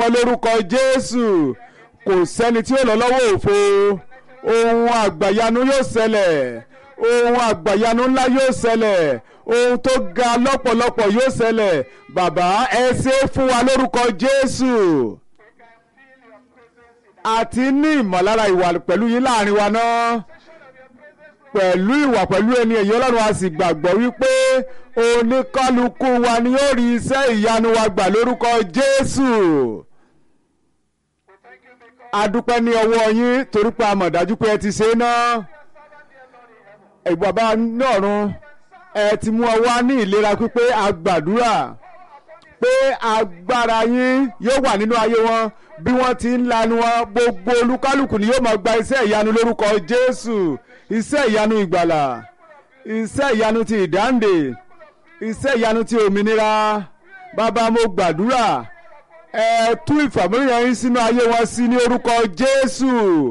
wọ́n lórúkọ Jésù kò sẹ́ni tí ó lọ lọ́wọ́ òfo ohun àgbàyanu yóò ṣẹlẹ̀ ohun àgbàyanu ńlá yóò ṣẹlẹ̀ ohun tó ga lọ́pọ̀lọpọ̀ yóò ṣẹlẹ̀ bàbá ẹ ṣe é fún wa lórúkọ Jésù àti ní ìmọ̀lára ìwà pẹ̀lú yín láàrin wa náà pẹ̀lú ìwà pẹ̀lú ẹni èyí ọlọ́run a sì gbàgbọ́ wípé oníkálukú wa ni yóò rí iṣẹ́ ìyanu wa gbà lórúkọ Jésù a dúpẹ́ ní ọwọ́ yín torí pé a mọ̀ dájú pé ẹ ti ṣe é náà ìbàbá ní ọ̀run ẹ ti mú ọ wá ní ìlera pípé a gbàdúrà pé agbára yín yóò wà nínú ayé wọn bí wọ́n ti ń lanu wọn gbogbo olúkálùkù ni yóò máa gba iṣẹ́ ìyanu lórúkọ Jésù iṣẹ́ ìyanu ìgbàlà iṣẹ́ ìyanu ti ìdáǹdè iṣẹ́ ìyanu ti òmìnira bàbá mo gbàdúrà ẹ tú ìfàmìlíyàn yín sínú ayé wọn sí ní orúkọ Jésù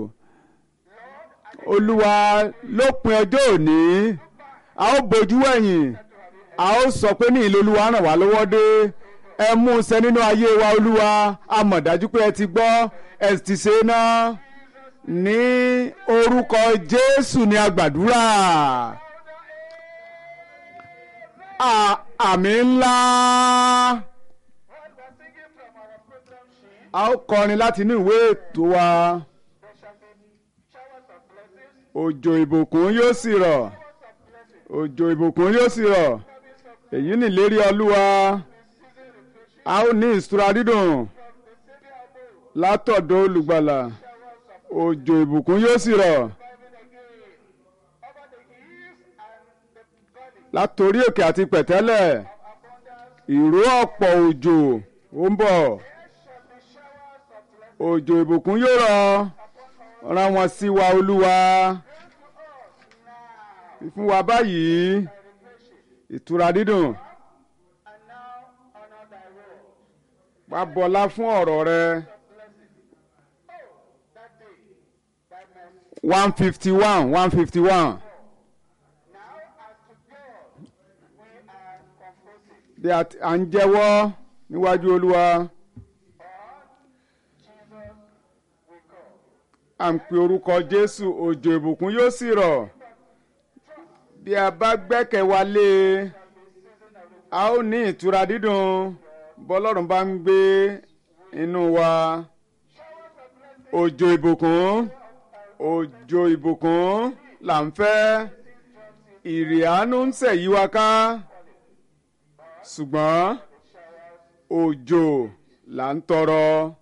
Olúwa lópin ọjọ́ òní a ó bojú ẹ̀yìn a ó sọ pé ní ìlú Olúwa ràn wá lọ́wọ́ dé ẹ mú un ṣẹ nínú ayé wa Olúwa a mọ̀ dájú pé ẹ ti gbọ́ ẹ ti ṣe é náà ní orúkọ Jésù ni a gbàdúrà àmì ńlá a ó kọrin láti inú ìwé ètò wa òjò ìbùkún yóò sì rọ̀ òjò ìbùkún yóò sì rọ̀ èyí nìlérí Olúwa a ó ní ìṣúra dídùn látọ̀dọ̀ olùgbàlà òjò ìbùkún yóò sì rọ̀ látòrí òkè àti pẹ̀tẹ́lẹ̀ ìró ọ̀pọ̀ òjò ó ń bọ̀ òjò ìbùkún yóò rọ̀ rán wọn sí wa olúwa fún wa báyìí ìtura dídùn wá bọlá fún ọ̀rọ̀ rẹ. one fifty one one fifty one. bí a ń jẹ́wọ́ níwájú olúwa à ń pe orúkọ jésù òjò ìbùkún yóò sì rọ̀ bí a bá gbẹ́kẹ̀ wa lé e a ó ní ìtura dídùn bọ́lọ́run bá ń gbé inú wa òjò ìbùkún òjò ìbùkún là ń fẹ́ ìrì àánú ń ṣẹ̀yí wa ká ṣùgbọ́n òjò là ń tọrọ